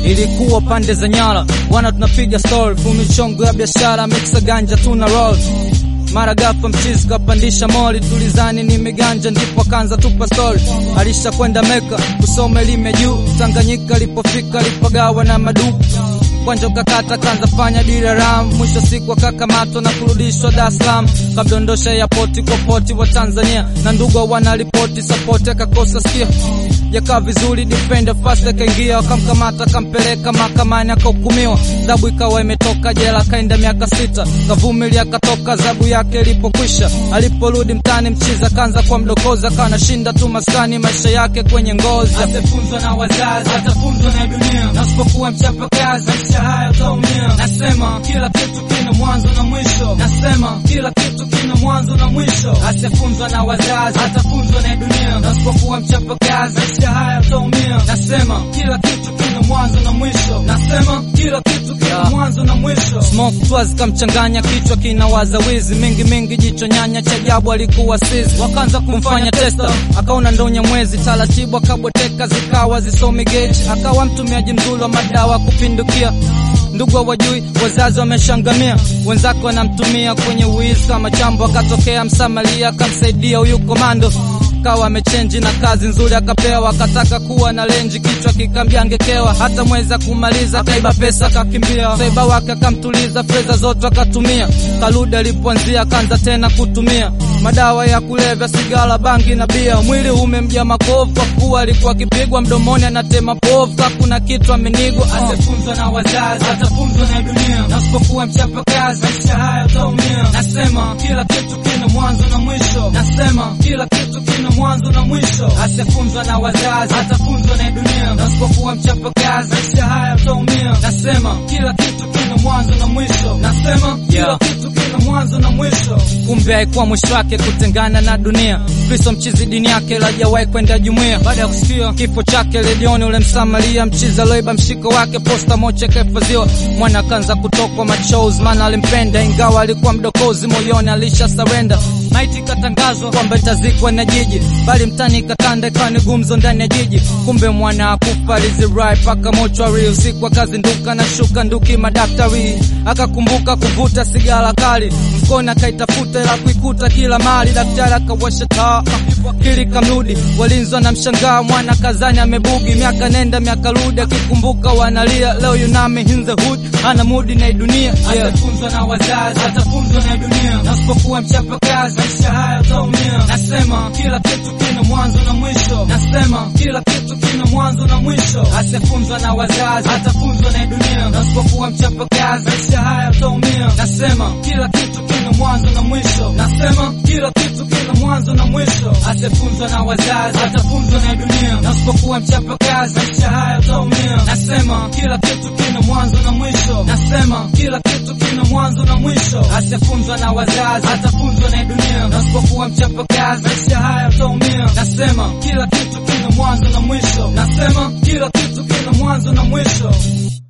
ilikuwa pande za Nyala, wana tunapiga story, fumichongo ya biashara, mixa ganja tuna roll mara ghafla mchizi kapandisha moli, tulizani nimeganja, ndipo akaanza tupa stori. Alisha kwenda Meka kusoma elimu ya juu, Tanganyika alipofika alipagawa na maduku kwanja ukakata kanza fanya diraram, mwisho siku akakamatwa na kurudishwa Dar es Salaam, kabdondosha ya poti kwa poti wa Tanzania na ndugu wanaripoti sapoti, akakosa sikia yakaa vizuri, defender fast akaingia, wakamkamata akampeleka mahakamani, akahukumiwa adhabu, ikawa imetoka jela, akaenda miaka sita, kavumilia, akatoka adhabu yake ilipokwisha. Aliporudi mtani, mchiza kaanza kwa mdokozi, akawa anashinda tu maskani, maisha yake kwenye ngozi. Atafunzwa na wazazi, atafunzwa na dunia, na usipokuwa mchapa kazi, maisha haya utaumia. Nasema kila kitu kina mwanzo na mwisho, nasema kila kitu kina mwanzo na mwisho. Atafunzwa na wazazi, atafunzwa na dunia, na usipokuwa mchapa kazi, maisha haya utaumia. Nasema kila kitu kina mwanzo na mwisho, nasema kila kitu kina Yeah. mwanzo na mwisho. Smoke twas kamchanganya kichwa kinawaza wizi mingi mingi, jicho nyanya cha ajabu alikuwa sizi, wakaanza kumfanya testa, akaona ndonya mwezi, taratibu akabweteka, zikawa zisomi gauge, akawa mtumiaji mzuri wa madawa kupindukia. Ndugu hawajui, wazazi wameshangamia, wenzake wanamtumia kwenye wizi kama chambo. Akatokea msamaria akamsaidia huyu komando kawa amechenji na kazi nzuri akapewa, akataka kuwa na lenji, kichwa kikambia angekewa, hata mweza kumaliza, akaiba pesa akakimbia, saiba wake akamtuliza, fedha zote akatumia, karudi alipoanzia akaanza tena kutumia madawa ya kulevya, sigara, bangi na bia. Mwili umemjaa makovu kwa kuwa alikuwa akipigwa mdomoni, anatema povu, hakuna kitu amenigwa. Uh. Atafunzwa na wazazi, atafunzwa na dunia, na usipokuwa mchapa kazi, maisha haya utaumia. Nasema kila kitu kina mwanzo na mwisho, nasema kila kitu kina mwanzo na mwisho. Atafunzwa na wazazi, atafunzwa na dunia, na usipokuwa mchapa kazi, maisha haya utaumia. Nasema kila kitu kina mwanzo na mwisho, nasema kila Yeah. kitu kina mwanzo na mwisho. kumbe haikuwa mwisho wake kutengana na dunia. Kristo mchizi dini yake lajawahi kwenda jumuiya. Baada ya kusikia kifo chake redioni, ule msamaria mchizi aloiba mshiko wake, posta moja ikahifadhiwa. Mwana akaanza kutokwa machozi, maana alimpenda, ingawa alikuwa mdokozi, moyoni alisha surrender. Maiti ikatangazwa kwamba itazikwa na jiji, bali mtani ikatanda, ikawa ni gumzo ndani ya jiji. Kumbe mwana akufa alizirai paka mochwari, usiku akazinduka na shuka nduki madaktari, akakumbuka kuvuta sigara kali mkono akaitafuta ila kuikuta kila mali. Daktari akawasha taa kili kamrudi, walinzi wanamshangaa mwana kazani amebugi. Miaka nenda miaka rudi, akikumbuka wanalia. Leo yunami in the hood, ana mudi na hii dunia yeah. Atafunzwa na wazazi, atafunzwa na dunia, na usipokuwa mchapa kazi, maisha haya utaumia. Nasema kila kitu kina mwanzo na mwisho, nasema kila kitu kina mwanzo na mwisho. Atafunzwa na wazazi, atafunzwa na dunia, na usipokuwa mchapa kazi, maisha haya utaumia. Nasema kila kitu kina mwanzo na mwisho, nasema kila kitu kina mwanzo na mwisho. Atafunzwa na wazazi, atafunzwa na dunia, na usipokuwa mchapa kazi, maisha haya utaumia. Nasema kila kitu kina mwanzo na mwisho, nasema kila kitu kina mwanzo na mwisho. Atafunzwa na wazazi, atafunzwa na dunia, na usipokuwa mchapa kazi, maisha haya utaumia. Nasema kila kitu kina mwanzo na mwisho, nasema kila kitu kina mwanzo na mwisho.